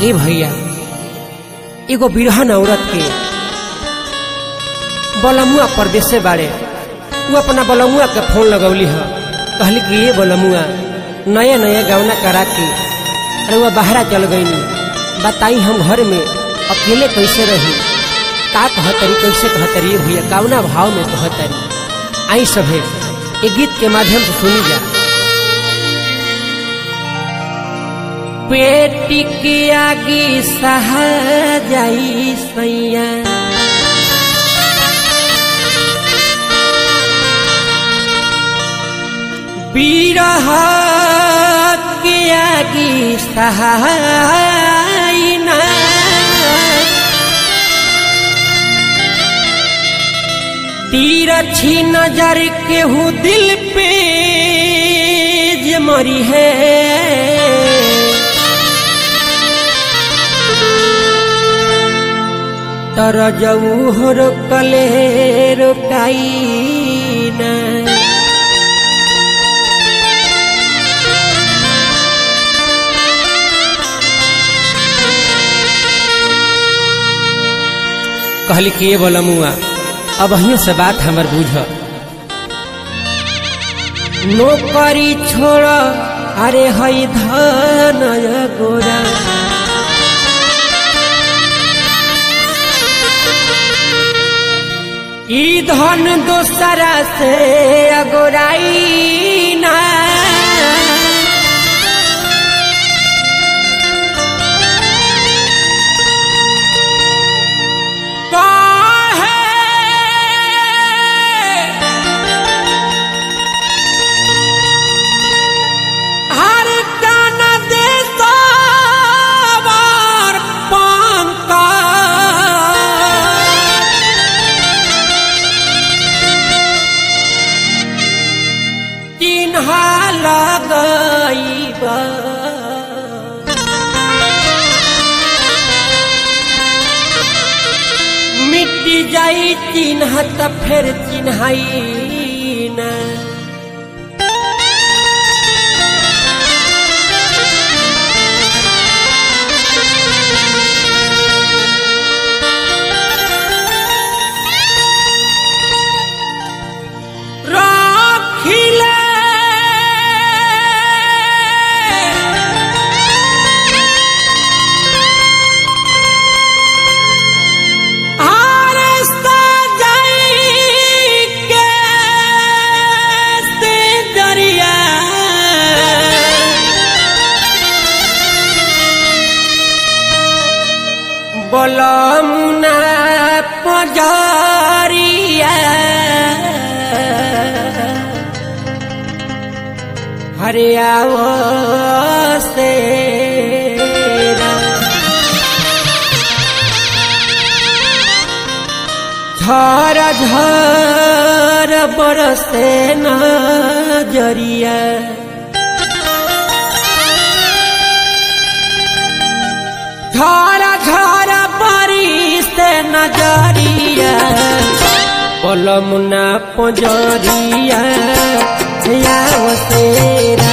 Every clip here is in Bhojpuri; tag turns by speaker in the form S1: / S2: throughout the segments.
S1: ए भैया एगो बिरहन औरत के बलमुआ परदेसे बाड़े वो अपना बलमुआ के फोन लगौली ह कहली कि ये बलमुआ नया नया गवना करा के अरे वह बाहरा चल गईनी बताई हम घर में अकेले कैसे रही का कहतरी कैसे कहतरी भैया कावना भाव में कहतरी आई सभे ये गीत के माध्यम से सुनी जा पेटी की आगी सहा जाई सैया बीरह के आगी सहाई ना तीर छी नजर केहू दिल पे जे मरी है तर जऊ हो रोकले रोकाई ना कहली कि ये बोला मुआ अब अहियों से बात हमर बुझ नौकरी छोड़ अरे हई धन गोरा ई धन दोसरा से अगोराई ना हर कान दे सवार पंका चिन्हा लगैबा मिट्टी जाई चिन्ह त फेर चिन्हाई ना राखिले आर सजाई के से दरिया बलमुना पजारिया हरियावो से झर झर बरसे नजरिया झर झर बरिसे नजरिया पलमुना पजरिया याव सेरा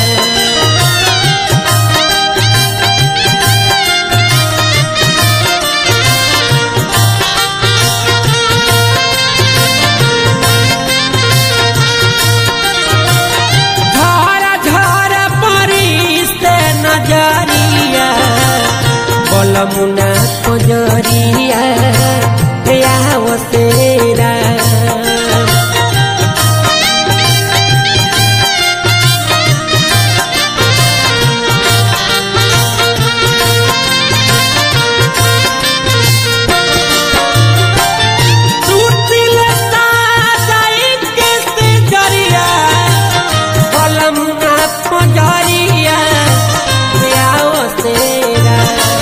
S1: झर झर परिसे नजरिया बलमुना पजरिया याव सेरा सुतिल साजाई के से जरिया बलमुना पजरिया याव सेरा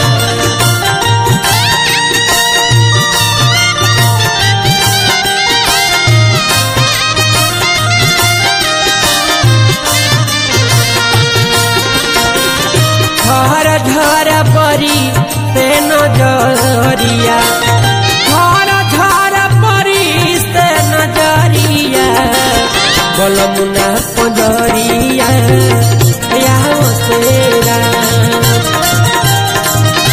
S1: घर घर परी से नजरिया घर घर परी से नजरिया बलमुना पजरिया या सेरा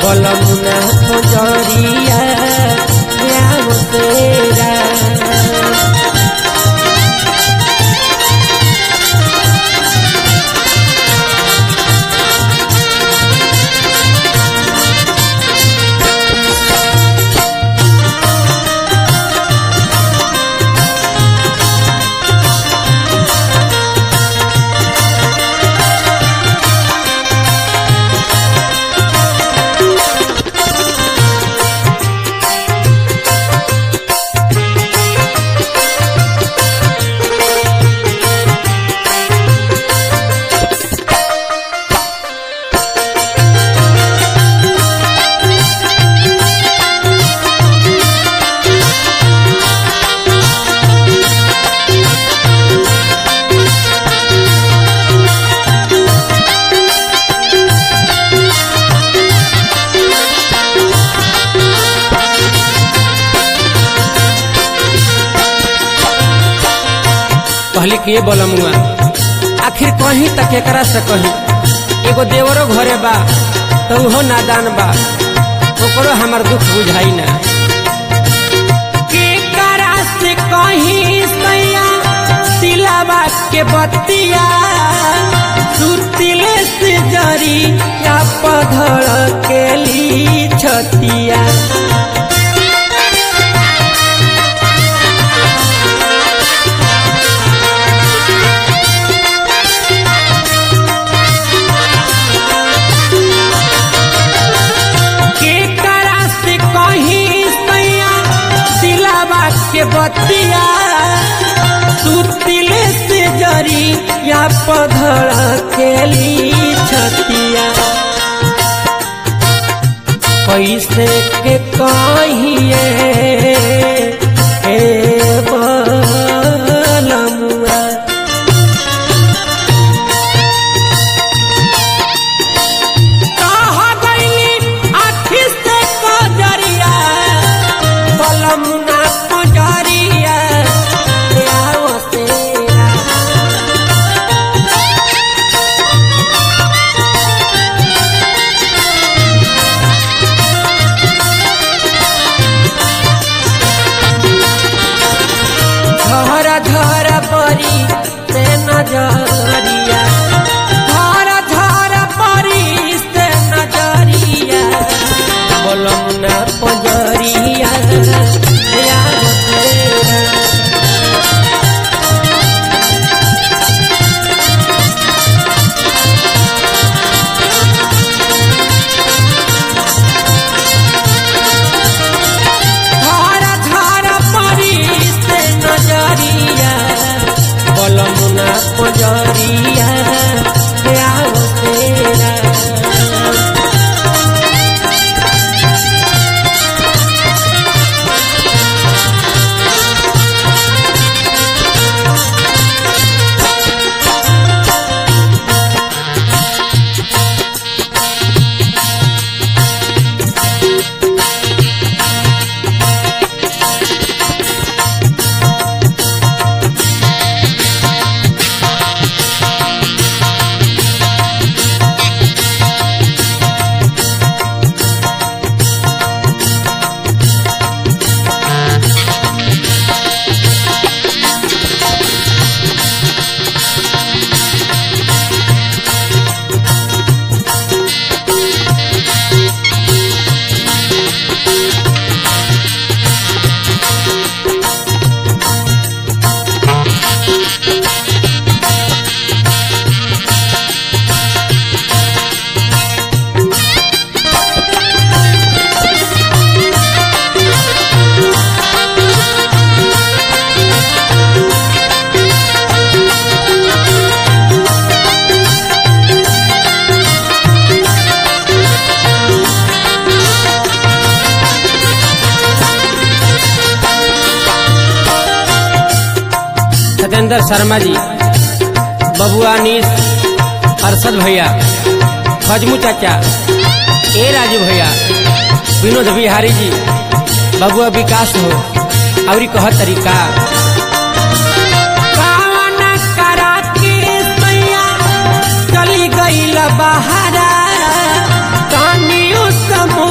S1: बलमुना पंजरिया आओ तेरा कहली कि ये बलमुआ आखिर कहीं तक एकरा से कहीं एगो देवरो घरे बा तो उहो नादान बा ओकरो हमार दुख बुझाई ना केकरा से कहीं सैया सिलावा के बतिया सुतिले से जरी या पधड़ के ली छतिया केकरा से कहीं सैया सिलावा के बतिया सुतिले से जरी या पधड़ खेली छतिया कैसे के कहिए ए बलमुआ कहा गईली आखी से कजरिया बलमुना कजरिया आओ तेरा झर झर परी से नजरिया झर झर परी से नजरिया बोलमुना पजरिया याद तेरा धारा धारा परी से नजरिया बलमुना पजरिया आओ तेरा सत्येंद्र शर्मा जी बबुआ नीस अरशद भैया फजमू चाचा ए राजू भैया विनोद बिहारी जी बबुआ विकास हो और कह तरीका कावन करा के सैया चली गईल बहारा कानियो सम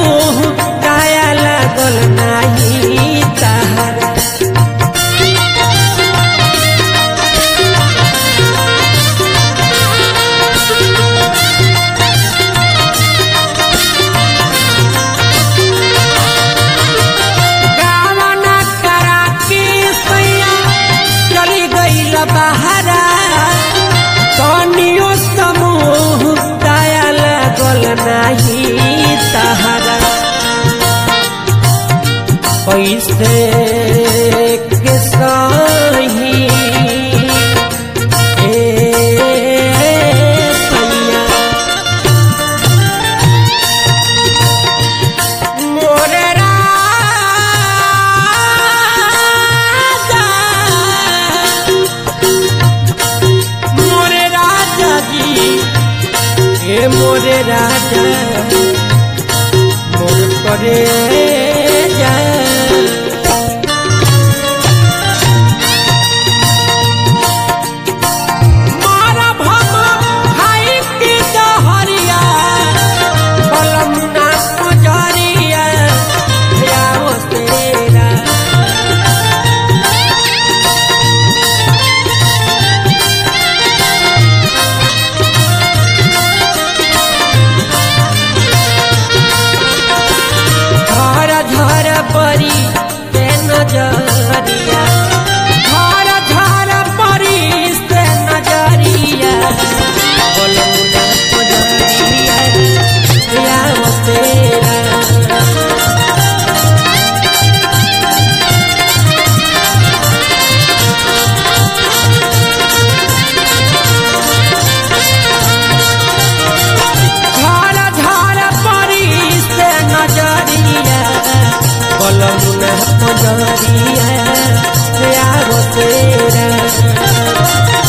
S1: कैसे के सही ए सैया मोरे राजा मोरे राजा जी ए मोरे राजा मोर करे जा मारा भम खाई के दहरिया बलमुना पुजरिया याओ तेरा धर धर परी ते नजरिया धर धर परी ते नजरिया बलमुना पुजरिया याओ तेरा झार झार परी से नजरिया बलमुना पजरिया यागो तेरा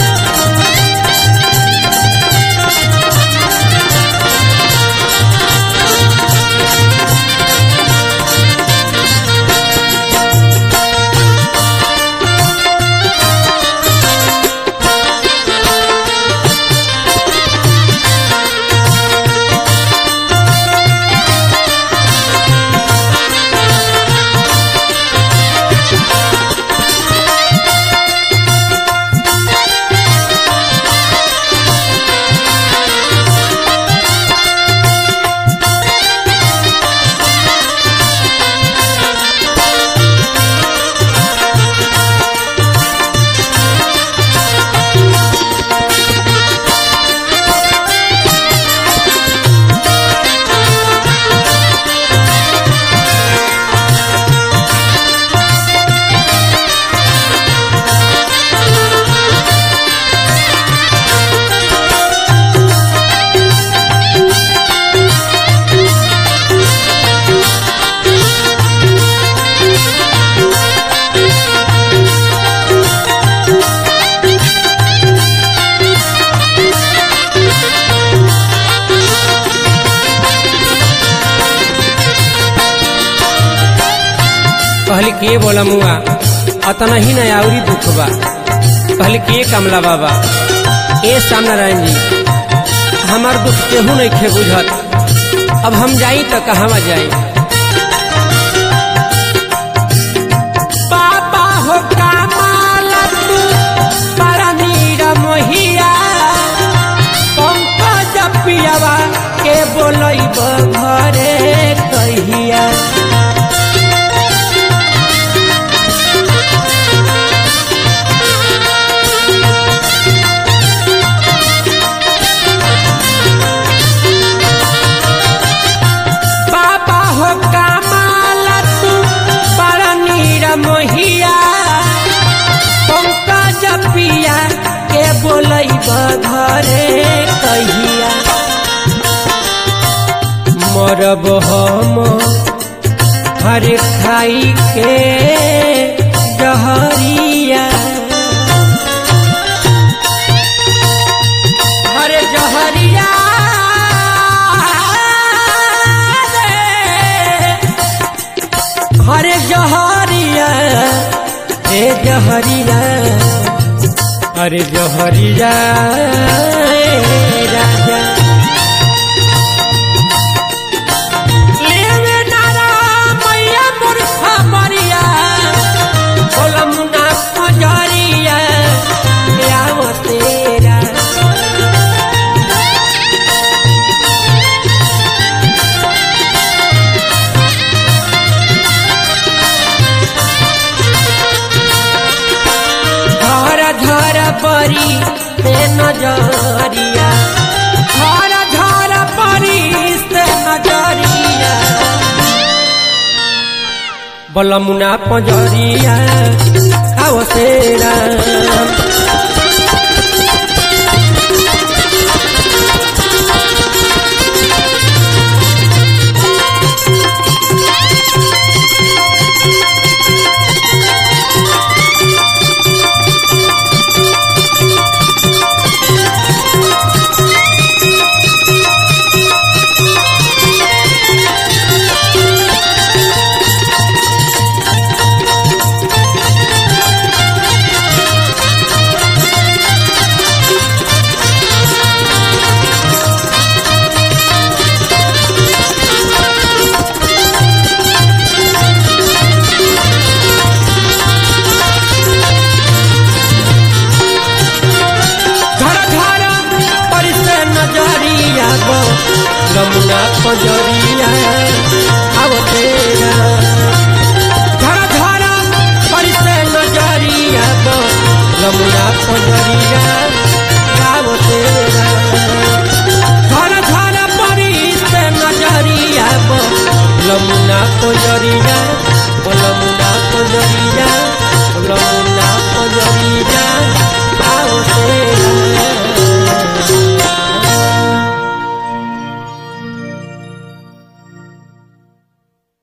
S1: कहली के बोला मुआ अतना ही न आउरी दुख बा कहली के कमला बाबा ए सामनारायण जी हमार दुख केहू नहीं खे बुझत अब हम जाई तो कहवा जाई बाबा हो कामाला तू बड़ा नीरा मोहिया पंकज पियावा के बोलैब घरे कहिया बाबा हो कामाला तू बड़ा नीरा मोहिया पंकज पिया के बोलैब घरे कहिया मरब हम हर खाई के जहरिया हर जहरिया रे। हर जहरिया हे जहरिया अरे जहरिया ए राजा लेवे नारा मैया मूर्खा मरिया बोलमुना पजरिया आव तेरा धर धर परी ते नजरिया बलमुना पंजरिया आओ तेरा घर घर परिसे नजरिया गो रमुना पंजरिया आओ तेरा घर घर परिसे नजरिया गो रमुना पंजरिया आओ तेरा घर घर परिसे नजरिया गो रमुना पंजरिया ओ रमुना पंजरिया